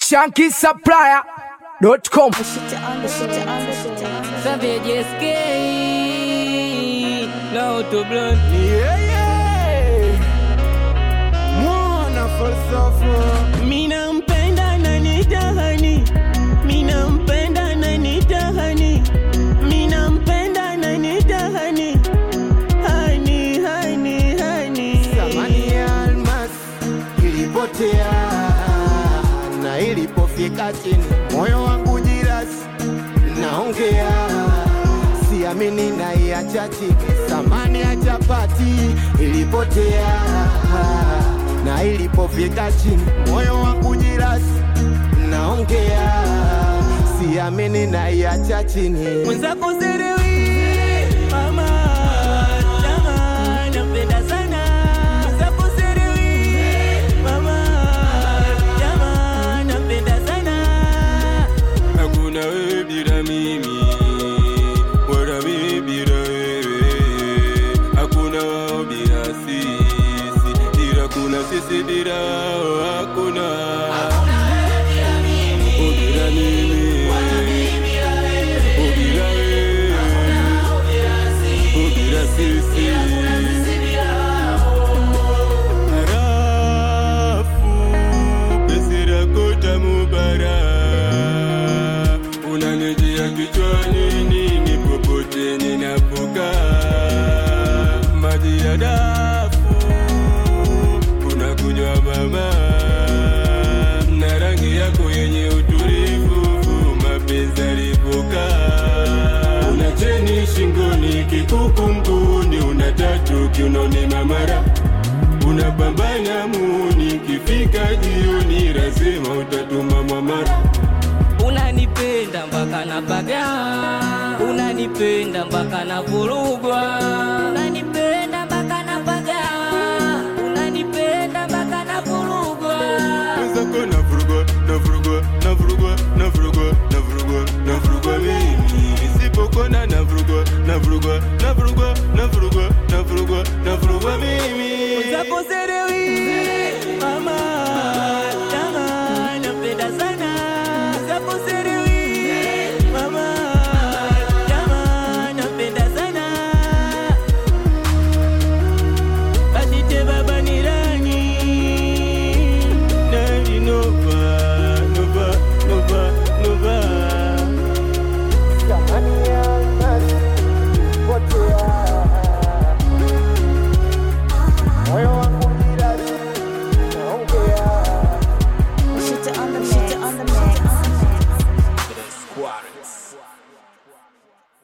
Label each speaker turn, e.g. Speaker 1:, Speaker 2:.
Speaker 1: shankisupplier.com.
Speaker 2: Savage escape. Now to blunt.
Speaker 3: Yeah, yeah. Mwana falsafa
Speaker 2: Mina mpenda na nitahani. Mina mpenda na nitahani. Mina mpenda na nitahani. Hani, hani, hani.
Speaker 3: Thamani ya almas ilipotea na ilipofika chini, moyo wangu jirasi, naongea siamini, naiacha chini. Thamani ya chapati ilipotea na ilipofika chini, moyo wangu jirasi, naongea siamini, naiacha chini.
Speaker 2: Mwenzako serewi. Mama, chama, napenda sana. Mwenzako serewi. Mama, chama, napenda sana.
Speaker 4: Hakuna wewe bila mimi, wala mimi bila wewe. Hakuna wao bila sisi, ila kuna sisi bila wao. Hakuna Oh, bila mimi, Oh, bila wewe, Oh, bila sisi. Harafu, penzi lako tamu bara unanijia kichwani nini popote ninapokaa maji ya dafu unakunywa mama na rangi yako yenye utulivu mapenzi alipokaa una cheni shingoni kikuku mguuni una tatu kiunoni mamara unapambana muni kifika jioni lazima utatuma mwamara
Speaker 2: unanipenda mpaka napaga unanipenda mpaka navurugwa unanipenda mpaka napaga unanipenda mpaka navurugwa
Speaker 4: Mwenzako navurugwa, navurugwa, navurugwa, navurugwa, navurugwa, navurugwa mimi nisipokona navurugwa, navurugwa, navurugwa, navurugwa, navurugwa, navurugwa mimi
Speaker 2: zako serewi mama chama napenda sana zako serewi mama chama napenda sana Badite baba ni rani Nani nova nova nova nova
Speaker 3: Thamani ya almas ilipotea, moyo wangu jirasi, naongea
Speaker 5: Shit on the mix.